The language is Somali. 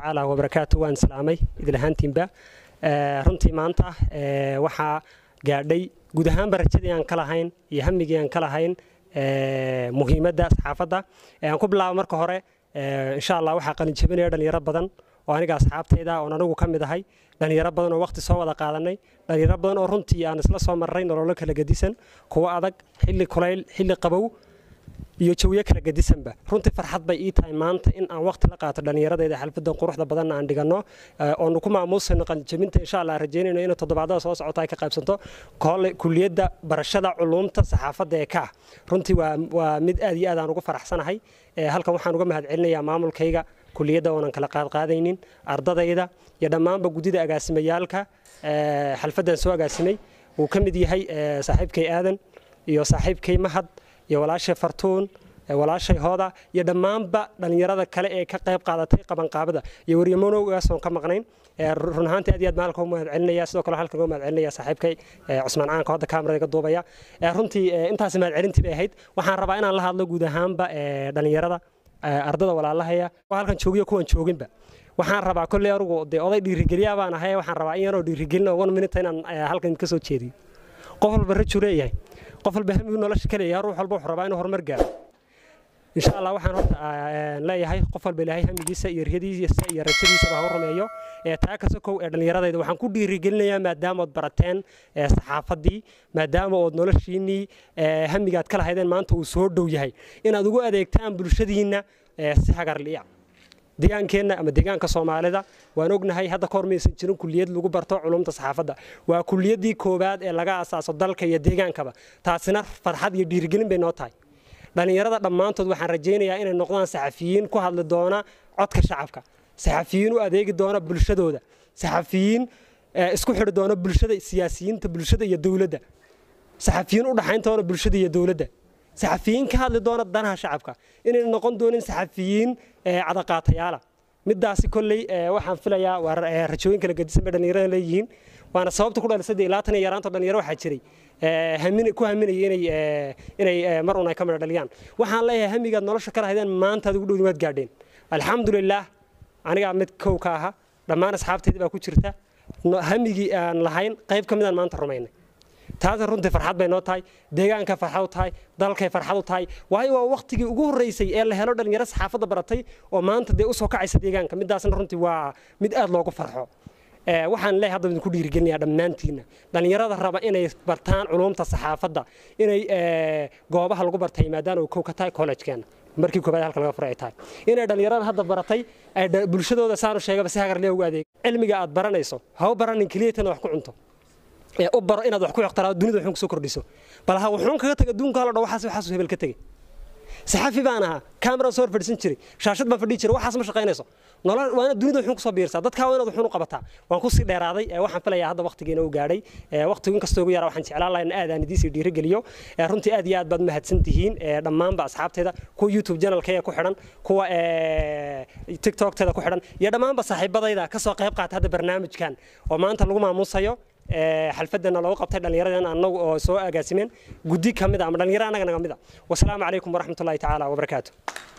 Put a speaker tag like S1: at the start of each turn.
S1: tacaala wabarakaatu waan salaamay idlahaantiinba runtii maanta waxaa gaadhay guud ahaanba rajadii aan ka lahayn iyo hamigii aan ka lahayn muhiimadda saxaafadda aan ku bilaabo marka hore insha allah waxaa qalinjabinaya dhalinyaro badan oo aniga asxaabtayda oon anigu ka mid ahay dhalinyaro badan oo waqti soo wada qaadanay dhalinyaro badan oo runtii aan isla soo marray nololo kala gedisan kuwo adag xilli kulayl xilli qabow iyo jawiyo kala gedisanba runtii farxad bay ii tahay maanta in aan waqti la qaato dhallinyaradayda xalfadan quruxda badanna aan dhiganno oonu ku maamuusayno qalinjabinta insha allah rajaynayno inay toddobaadada soo socota ay ka qaybsanto kuliyadda barashada culuumta saxaafadda ee ka ah runtii waa mid aad iyo aad aan ugu faraxsanahay halkan waxaan uga mahadcelinayaa maamulkayga kuliyadda oonan kala qaadqaadaynin ardadayda iyo dhammaanba guddida agaasimayaalka xalfaddan soo agaasimay uu ka mid yahay saaxiibkay aadan iyo saaxiibkay mahad iyo walaashay fartuun walaashay hooda iyo dhammaanba dhallinyarada kale ee ka qayb qaadatay qabanqaabada iyo waryamonowgaas oon ka maqnayn run ahaantii aad iyo aad maalka u mahadcelinaya sidoo kale halkan uga mahadcelinaya saaxiibkay cusmaan caanka hadda kaamarada iga duubaya runtii intaas mahadcelintii bay ahayd waxaan rabaa inaan la hadlo guud ahaanba dhallinyarada ardada walaalahaya halkan joogiyo kuwan jooginba waxaan rabaa kolley anugu dee oday dhiirigeliyaa baan ahay waxaan rabaa in yaroo dhiirigelin one minute inaan halkan ka soo jeediyo qof walba rajuu leeyahay qof walba hamigu nolosha ka leeyahay ruux walba wuxuu rabaa inuu horumar gaaro insha allah waxaan horta leeyahay qof walba ilaahay hamigiisa iyo riyadiisa iyo rajadiisaba ha u rumeeyo taa ka sokow ee dhallinyaradayda waxaan ku dhiirigelinayaa maadaama ood barateen saxaafaddii maadaama ood noloshiinnii hamigaad ka lahaydeen maanta uu soo dhow yahay inaad ugu adeegtaan bulshadiinna si hagarliya deegaankeenna ama deegaanka soomaalida waan ognahay hadda kahor maysan jirin kuliyad lagu barto culumta saxaafadda waa kuliyaddii koowaad ee laga asaaso dalka iyo deegaankaba taasina farxad iyo dhiirigelin bay noo tahay dhallinyarada dhammaantood waxaan rajaynayaa inay noqdaan saxafiyiin ku hadli doona codka shacabka saxafiyiin u adeegi doona bulshadooda saxafiyiin isku xidhi doona bulshada siyaasiyiinta bulshada iyo dowladda saxafiyiin u dhaxayn doona bulshada iyo dowladda saxafiyiin ka hadli doona danaha shacabka inayna noqon doonin saxafiyiin cadaqaatayaala midaasi kolley waxaan filayaa waa rajooyin kala gedisan bay dhallinyarada leeyihiin waana sababta ku dhalisay ilaa tan iyo yaraanta dhalinyaro waxaa jiray ku haminaya inay inay mar un ay ka midha dhaliyaan waxaan leeyahay hamigaad nolosha ka lahaydeen maanta ad ugu dhowdi waad gaadheen alxamdulilaah anigaa mid kow ka aha dhammaan asxaabteydii baa ku jirta hamigii aan lahayn qayb ka midaan maanta rumaynay taasna runtii farxad bay noo tahay deegaanka farxad u tahay dalkay farxad u tahay waayo waa waqtigii ugu horreysay ee la helo dhallinyaro saxaafadda baratay oo maanta dee usoo kacaysa deegaanka midaasna runtii waa mid aad loogu farxo waxaan leeyahay hadda idinku dhiirigelinayaa dhammaantiinna dhallinyarada raba inay bartaan culumta saxaafadda inay goobaha lagu bartay maadaama uu kow ka tahay collegekeenna markii koobaad halka laga furay ay tahay inay dhallinyarada hadda baratay ay bulshadooda saanu sheegaba si hagarlee ugu adeeg cilmiga aad baranayso ha u baranin keliyatana wax ku cunto u baro inaad wax ku iqtiraado dunida waxun kusoo kordhiso bal ha wuxuun kaga taga adduunka halo dhan waxaas waxaasuu hebel ka tegey saxafi baan ahaa kameraan soo hor fadhiisan jiray shaashad baan fadhiyi jiray waxaas ma shaqaynayso nolol waa inaad dunida waxun kusoo biirsaa dadkaa waa inaad waxun u qabataa waan kusii dheeraaday waxaan filayaa hadda waqtigeena u gaadhay waqtigu inkastoo ugu yaraa waxaan jeclaan lahaa in aad aan idiisii dhiirigeliyo runtii aad iyo aad baad mahadsan tihiin dhammaanba asxaabteeda kuwa youtube channelkaya ku xidhan kuwa tiktokteeda ku xidhan iyo dhammaanba saaxiibadayda kasoo qayb qaata hadda barnaamijkan oo maanta lagu maamuusayo xalfadana lagu qabtay dhallinyaradan anagu oo soo agaasimeen guddi ka mid a ama dhallinyaro annaga naga mid a wasalaamu calaykum waraxmatullahi tacaala wabarakaatu